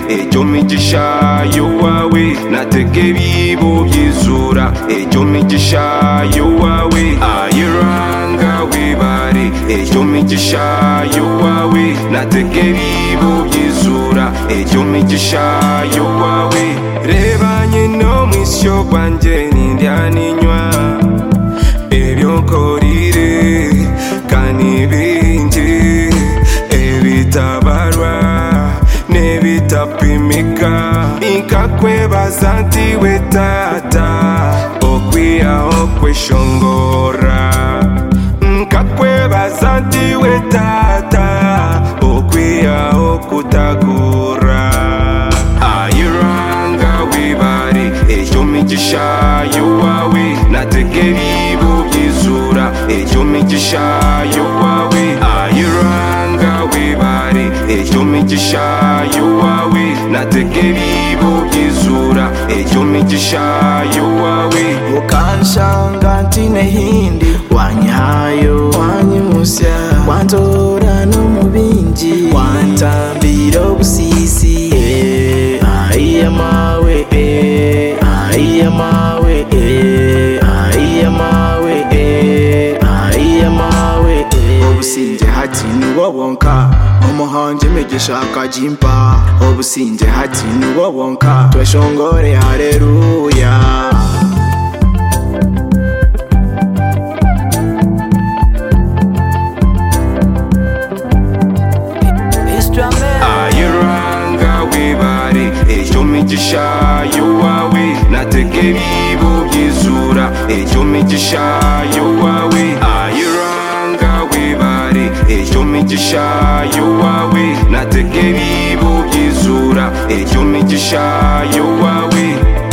icyo migisha y'uwawe natege bibo byizura icyo migisha y'uwawe ayiranga wibare icyo migisha y'uwawe natege bibo byizura icyo migisha y'uwawe reba nyine mu isi yo kwanjye n'indyaninywa ebyokorire kandi bingi ebitabarwa n'ebitapimika ikakwebaza nti we tata okwiyaho kweshongora nkakwebaza nti we tata okwiyaho kutagura ayiranga wibare icyo migisha y'uwawe natege bibo byizura icyo migisha y'uwawe ayiranga wibare icyo migisha y'uwawe natege bibo byizura icyo migisha y'uwawe ukanshanga ntine hindi wanyihayo wanyimusya wanzora no mu bindi wantambira ubusisi eh, ahiya mawe eh, ahiya mawe eh, ahiya mawe eh, ahiya mawe eh. obusinge hati niwo wonka umuhonge imigisha akajimpa obusinge hati niwo wonka tweshongore hareruya ayiranga wibare icyo migisha y'uwawe natege bibo byizura icyo migisha y'uwawe ayiranga wibare icyo migisha y'uwawe natege bibo byizura icyo migisha y'uwawe